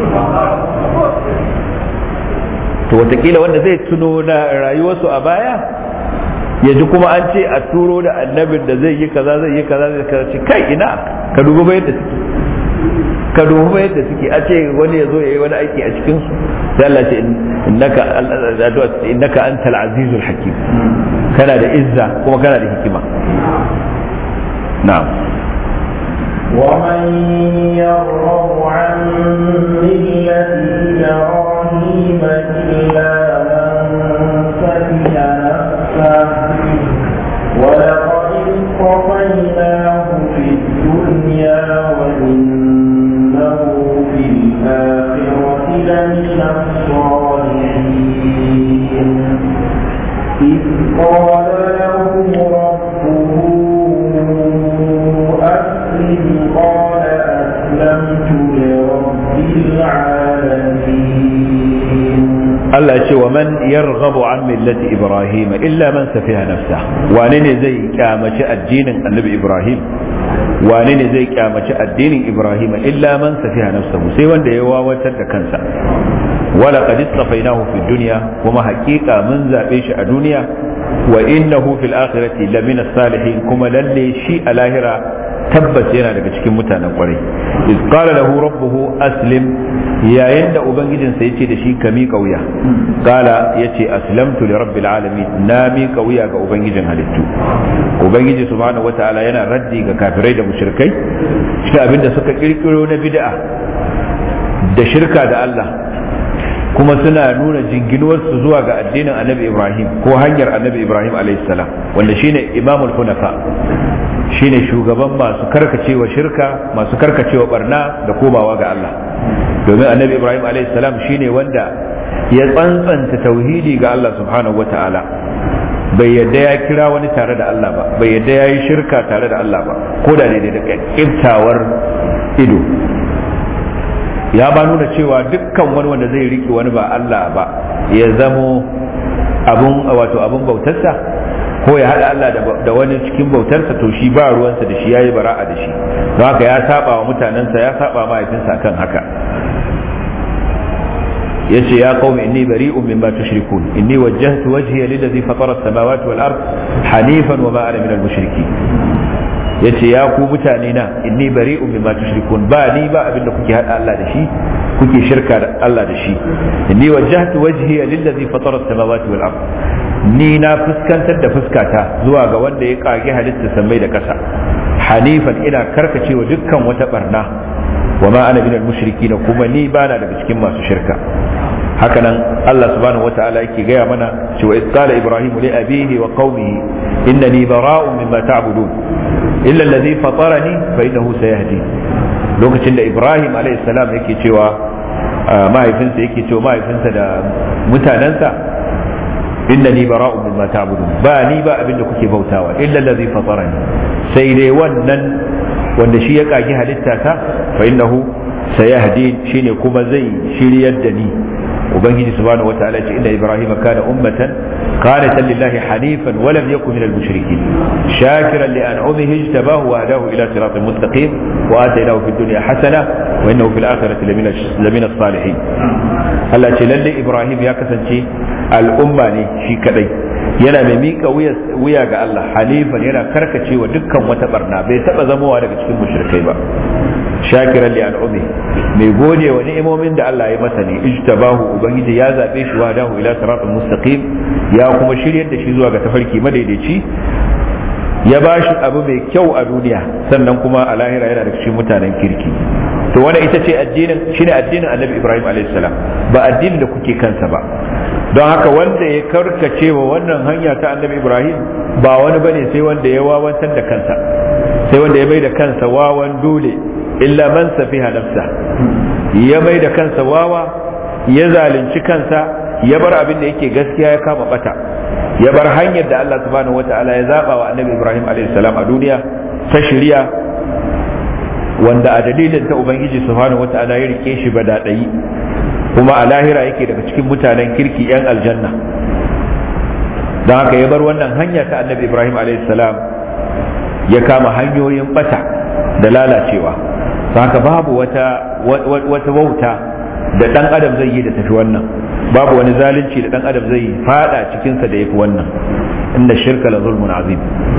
to watakila wanda zai tuno na rayuwarsu a baya ya ji kuma an ce a turo da annabin da zai yi kaza zai yi kaza zai kaza ce kai ina ka dubi ba yadda suke ka dubi ba yadda suke a ce wani ya zo ya yi wani aiki a cikin su sai Allah ce innaka innaka antal azizul hakim kana da izza kuma kana da hikima na'am ومن يرغب عن ملة إبراهيم إلا من سفه نفسه ولقد اصطفيناه في الدنيا وإنه في الآخرة لمن الصالحين إذ قال له ربه أسلم قال أسلمت لرب العالمين Allah ce wa man yarghabu an millati Ibrahim illa man safiha nafsa wane ne zai kyamaci addinin Annabi Ibrahim wane ne zai kyamaci addinin Ibrahim illa man safiha nafsa sai wanda ya wawatar da kansa wala qad istafainahu fi dunya kuma haƙiƙa mun zabe shi a duniya wa innahu fil akhirati lamina salihin kuma lalle shi a lahira tabbas yana daga cikin mutanen kwarai iz qala lahu rabbuhu aslim yayin da ubangijinsa yace da shi ka miƙa wuya qala yace aslamtu li rabbil alamin na miƙa wuya ga ubangijin halittu ubangiji subhanahu wataala yana raddi ga kafirai da mushrikai shi abinda suka kirkiro na bid'a da shirka da Allah kuma suna nuna jinginuwarsu zuwa ga addinin annabi ibrahim ko hanyar annabi ibrahim salam wanda shine imamul hunafa shine shugaban masu karkacewa shirka masu karkacewa barna da komawa ga Allah domin annabi ibrahim salam shine wanda ya tsantsanta tauhidi ga Allah subhanahu wata'ala bai yadda ya kira wani tare da Allah ba bai yadda ya yi shirka tare da Allah ba ko da daidai da kiftawar ido ya ba nuna cewa dukkan wani wanda zai riki wani ba Allah ba ya zamo abun wato abun bautarsa ko ya haɗa Allah da wani cikin bautarsa to shi ba ruwansa da shi yayi bara'a da shi don haka ya saba wa mutanensa ya saba mahaifinsa akan haka yace ya qaumi inni bari'un mimma tushrikun inni wajjahtu wajhiya lillazi fatara as-samawati wal ard hanifan wa ma ana minal mushrikeen yace ya ku mutane na inni bari'un mimma tushrikun ba ni ba abinda kuke hada Allah da shi kuke shirka da Allah da shi inni wajjahtu wajhiya lillazi fatara as-samawati wal ard ni na fuskantar da fuskata zuwa ga wanda ya kage halitta sammai da kasa hanifan ina karkacewa dukkan wata barna wa ma ana minal mushrikin kuma ni bana daga cikin masu shirka hakanan Allah subhanahu wataala yake gaya mana cewa idh qala ibrahim li abihi wa qaumihi innani bara'un mimma ta'budun illa alladhi fatarani fa innahu sayahdi lokacin da ibrahim alayhi salam yake cewa mahaifinsa yake cewa mahaifinsa da mutanansa innani bara'un mimma ta'budun ba ni ba abinda kuke bautawa illa alladhi fatarani sai dai wannan wanda shi ya kagi halitta ta fa innahu sayahdi shine kuma zai shiryar da ni ubangiji subhanahu wataala ce inna ibrahim kana ummatan qanitan lillahi hanifan wa lam yakun minal mushrikeen shakiran li an'amihi ijtabahu wa hadahu ila siratin mustaqim wa atainahu fid dunya hasana wa innahu fil akhirati lamina lamina salihin Allah ce lalle ibrahim ya kasance al'umma ne shi kadai yana mai mika wuya ga Allah halifan yana karkacewa dukkan wata barna bai taba zamowa daga cikin mushrikai ba shakiran li al'umi mai gode wa ni'imomin da Allah ya masa ne ijtabahu ubangiji ya zabe shi wa dahu ila siratal mustaqim ya kuma shiryar da shi zuwa ga tafarki madaidaici ya ba shi abu mai kyau a duniya sannan kuma a lahira yana da cikin mutanen kirki to wannan ita ce addinin shine addinin Annabi Ibrahim alayhi salam ba addinin da kuke kansa ba don haka wanda ya karkace wa wannan hanya ta Annabi Ibrahim ba wani bane sai wanda ya wawantar da kansa sai wanda ya mai da kansa wawan dole illa man safiha nafsa ya mai da kansa wawa ya zalunci kansa ya bar abin da yake gaskiya ya kama bata ya bar hanyar da Allah subhanahu wataala ya zaba wa annabi Ibrahim alaihi salam a duniya ta shari'a wanda a dalilin ta ubangiji subhanahu wataala ya rike shi badadai kuma a lahira yake daga cikin mutanen kirki yan aljanna don haka ya bar wannan hanya ta annabi Ibrahim alaihi salam ya kama hanyoyin bata da lalacewa haka babu wata wata wauta da dan adam zai yi da tafi wannan babu wani zalunci da dan adam zai fada cikinsa da yafi wannan inda shirka la zulmun azim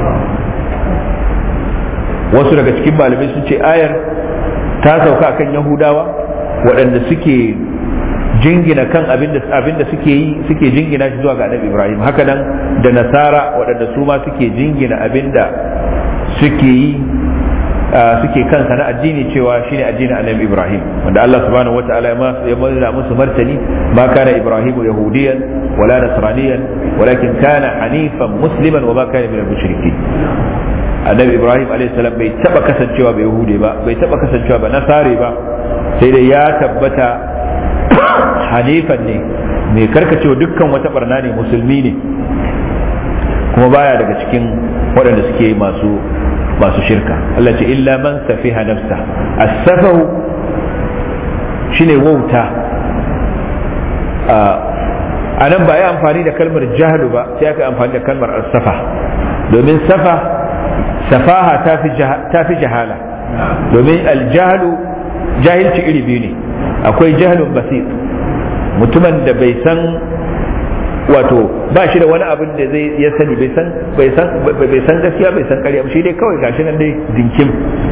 wasu daga cikin malamai sun ce ayar ta sauka akan yahudawa waɗanda suke jingina kan abinda abinda suke yi suke jingina shi zuwa ga annabi ibrahim haka nan da nasara waɗanda su ma suke jingina abinda suke yi suke kansa na addini cewa shine addinin annabi Ibrahim wanda Allah subhanahu wataala ya mazda musu martani ma kana Ibrahimu yahudiyan wala nasraniyan walakin kana hanifan musliman wa ma kana minal mushrikin annabi Ibrahim alayhi salam bai taba kasancewa ba yahudi ba bai taba kasancewa ba nasare ba sai dai ya tabbata hanifan ne mai karkacewa dukkan wata barna ne musulmi ne kuma baya daga cikin waɗanda suke masu masu shirka Allah ce illa man safiha nafsa as-safahu shine wauta a nan ba yi amfani da kalmar jahlu ba sai aka amfani da kalmar as-safa domin safa safaha ta fi jahala domin aljahlu jahilci iri biyu ne akwai jahlun basit mutumin da bai san wato ba shi da wani abin da zai ya sani bai san bai san bai san gaskiya bai san ƙarya shi dai kawai gashi nan dai dinkim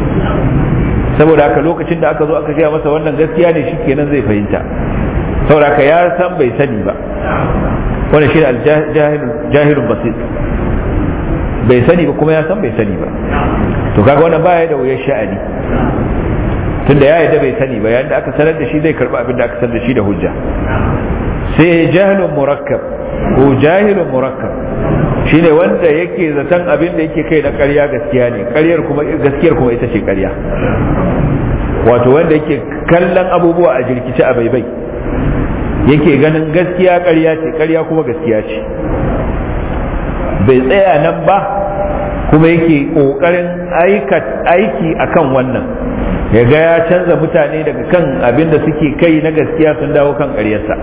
saboda haka lokacin da aka zo aka gaya masa wannan gaskiya ne shi kenan zai fahimta saboda haka ya san bai sani ba wannan shi jahilun basit bai sani ba kuma ya san bai sani ba to kaga wannan baya da wuyar sha'ani tunda ya yadda bai sani ba yayin da aka sanar da shi zai karba abin da aka sanar da shi da hujja sai jahilun murakkab ko jahilun murakkab shine wanda yake zaton abin da yake kai na ƙarya gaskiya ne ƙaryar kuma gaskiyar kuma ita ce ƙarya wato wanda yake kallon abubuwa a jirkice a baibai yake ganin gaskiya ƙarya ce ƙarya kuma gaskiya ce bai tsaya nan ba kuma yake ƙoƙarin aiki akan wannan ya ga ya canza mutane daga kan abin da suke kai na gaskiya sun dawo kan ƙaryarsa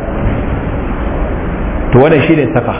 to wannan shine safa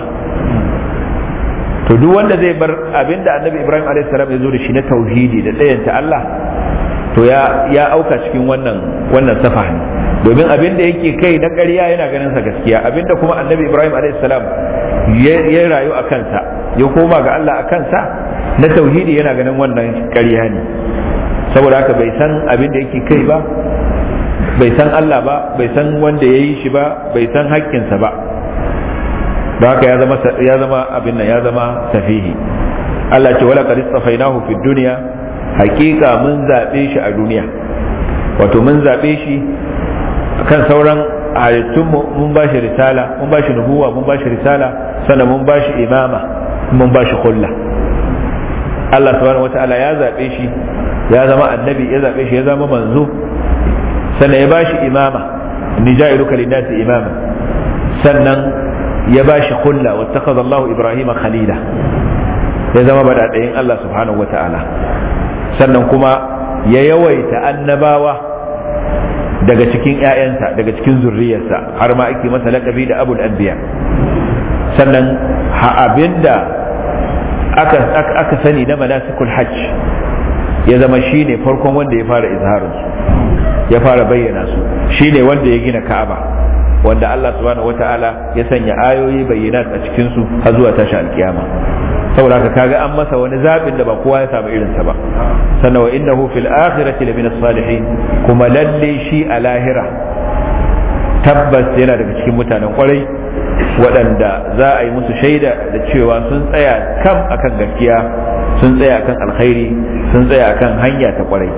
to duk wanda zai bar abin da annabi ibrahim a.s. ya zo da shi na tauhidi da tsayanta allah to ya ya auka cikin wannan wannan safa ne domin abin da yake kai na ƙarya yana ganin sa gaskiya abin da kuma annabi ibrahim a.s. ya rayu a kansa ya koma ga allah a kansa na tauhidi yana ganin wannan ƙarya ne saboda haka bai san abin da yake kai ba bai san Allah ba bai san wanda ya yi shi ba bai san haƙƙinsa ba da haka ya zama ya zama abin nan ya zama safihi Allah ce wala qad istafainahu fid dunya haƙiƙa mun zabe shi a duniya wato mun zabe shi kan sauran halittun mun ba shi risala mun ba shi nubuwa mun ba shi risala sannan mun ba shi imama mun ba shi kulla Allah subhanahu wataala ya zabe shi ya zama annabi ya zaɓe shi ya zama manzo sannan ya bashi imama ni ja'iluka linnasi imama sannan ya bashi kulla wattakhadha Allahu Ibrahim khalila ya zama badadayin Allah subhanahu wata'ala sannan kuma ya yawaita annabawa daga cikin ƴaƴansa daga cikin zurriyarsa har ma ake masa laƙabi da abul anbiya sannan ha abinda aka aka sani na manasikul hajj ya zama shi ne farkon wanda ya fara izharin su ya fara bayyana su shi ne wanda ya gina ka'aba wanda Allah subhanahu wata'ala ya sanya ayoyi bayyana a cikin su har zuwa tashi alkiyama saboda haka kaga an masa wani zabin da ba kowa ya samu irin sa ba sannan wa innahu fil akhirati lamina salihin kuma lalle shi a lahira tabbas yana daga cikin mutanen kwarai waɗanda za a yi musu shaida da cewa sun tsaya kam akan gaskiya sun tsaya akan alkhairi sun tsaya akan hanya ta kwarai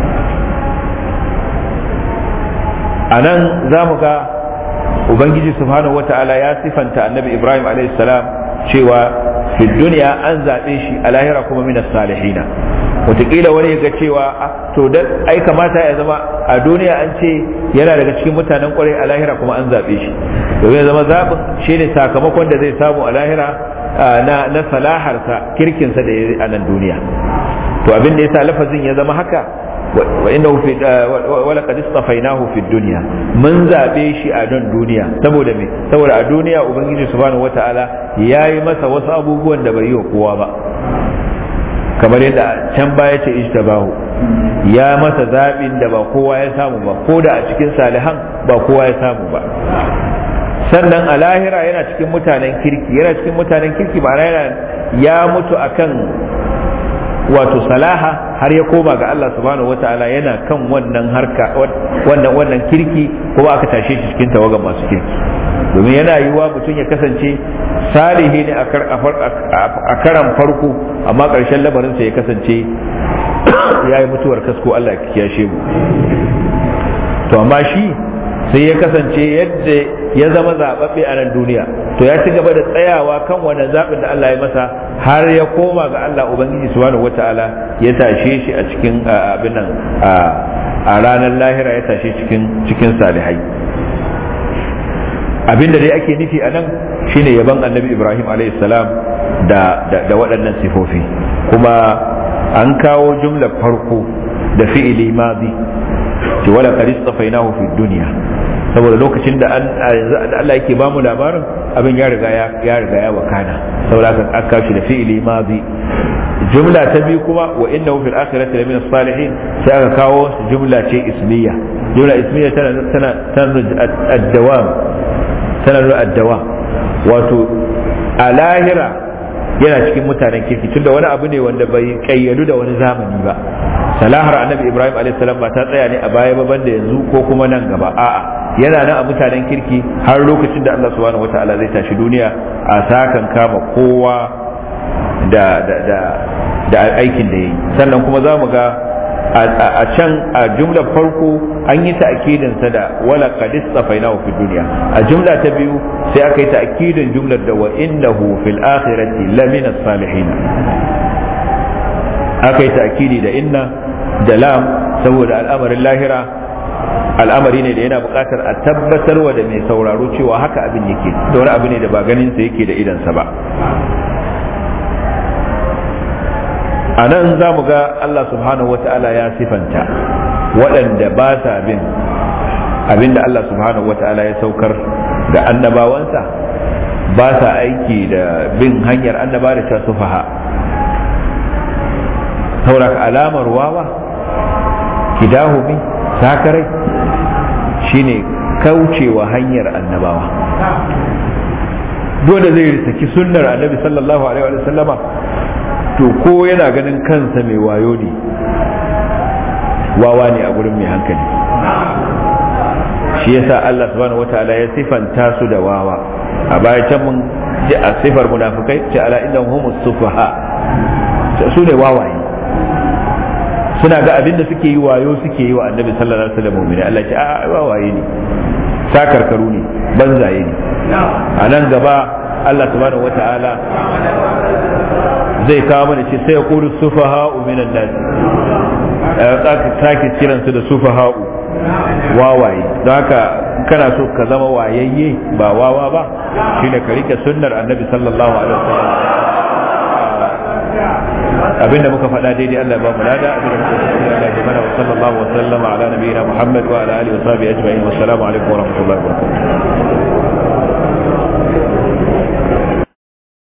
a nan za mu ga ubangiji subhanahu wata'ala ya sifanta annabi ibrahim salam cewa fi duniya an zaɓe shi a lahira kuma minas salihina wataƙila wani ya ga cewa to da ai kamata ya zama a duniya an ce yana daga cikin mutanen kwarai a lahira kuma an zaɓe shi domin ya zama zaɓin shi ne sakamakon da zai samu a lahira na na salaharsa kirkinsa da ya a nan duniya to abin da yasa lafazin ya zama haka wa innahu fi wa laqad istafainahu fi dunya mun zabe shi a nan duniya saboda me saboda a duniya ubangiji subhanahu wataala yayi masa wasu abubuwan da bai yi wa kowa ba kamar yadda can baya ce ijtabahu ya masa zabin da ba kowa ya samu ba ko da a cikin salihan ba kowa ya samu ba sannan a lahira yana cikin mutanen kirki yana cikin mutanen kirki ba yana ya mutu akan wato salaha har ya koma ga Allah subhanahu wata'ala yana kan wannan harka wannan wannan kirki kuma aka tashe shi cikin tawagan masu kirki domin yana yiwuwa mutum ya kasance salihi ne a karan farko amma ƙarshen lamarinsa ya kasance ya yi mutuwar kasko Allah ya kiyashe mu to amma shi sai ya kasance yadda ya zama zaɓaɓɓe a nan duniya to ya ci gaba da tsayawa kan wannan zaɓin da Allah ya masa har ya koma ga Allah Ubangiji subhanahu wata'ala ya tashe shi a cikin abin nan a ranar lahira ya tashe cikin cikin salihai abin da dai ake nufi a nan shine yaban annabi Ibrahim alayhi salam da da waɗannan sifofi kuma an kawo jumlar farko da fi'ili madi ce wala qad istafainahu fi dunya saboda lokacin da Allah yake bamu labarin abin ya riga ya riga ya wakana saboda aka aka shi da fi'ili madi jumla ta biyu kuma wa innahu fil akhirati lamin salihin sai aka kawo jumla ce ismiya jumla ismiya tana tana tana ad-dawam tana ad-dawam wato a lahira yana cikin mutanen kirki tunda wani abu ne wanda bai kayyadu da wani zamani ba salahar annabi ibrahim alaihissalam ba ta tsaya ne a baya ba banda yanzu ko kuma nan gaba a'a yana nan a mutanen kirki har lokacin da Allah subhanahu wataala zai tashi duniya a sakan kama kowa da da da da aikin da yayi sannan kuma za mu ga a can a jumlar farko an yi ta'kidin sa da wala qad istafainahu fi dunya a jumla ta biyu sai aka yi ta'kidin jumlar da wa innahu fil akhirati lamina salihin aka yi ta'kidi da inna da lam saboda al'amarin lahira al'amari ne da yana buƙatar a tabbatar wa da mai sauraro cewa haka abin yake da wani abu ne da ba ganin sa yake da idansa ba a nan za mu ga Allah subhanahu wa ta'ala ya sifanta waɗanda ba sa bin abinda Allah subhanahu wa ta'ala ya saukar da annabawansa ba sa aiki da bin hanyar annaba da ta sufaha sauraka alamar wawa kidahumi sakarai shine kaucewa hanyar annabawa dole zai saki sunnar annabi sallallahu alaihi wa sallama to ko yana ganin kansa mai wayo ne wawa ne a gurin mai hankali shi yasa Allah subhanahu wataala ya sifanta su da wawa a baya can mun ji a sifar munafikai ce ala innahum humus sufaha su ne wawaye suna ga abin da suke yi wayo suke yi wa annabi sallallahu alaihi wasallam mu'mini Allah ce a wawaye ne sakarkaru ne banzaye ne a nan gaba Allah subhanahu wata'ala zai kawo mana ce sai ya kuru sufaha'u minan nas aka sake kiran su da sufaha'u wawaye don haka kana so ka zama wayayye ba wawa ba shine ka rike sunnar annabi sallallahu alaihi wasallam abinda muka faɗa daidai Allah ba mu lada abinda muka faɗa Allah ya mana wa sallallahu wa sallama ala nabiyina Muhammad wa ala alihi wa sahbihi ajma'in wa assalamu alaikum wa rahmatullahi wa barakatuh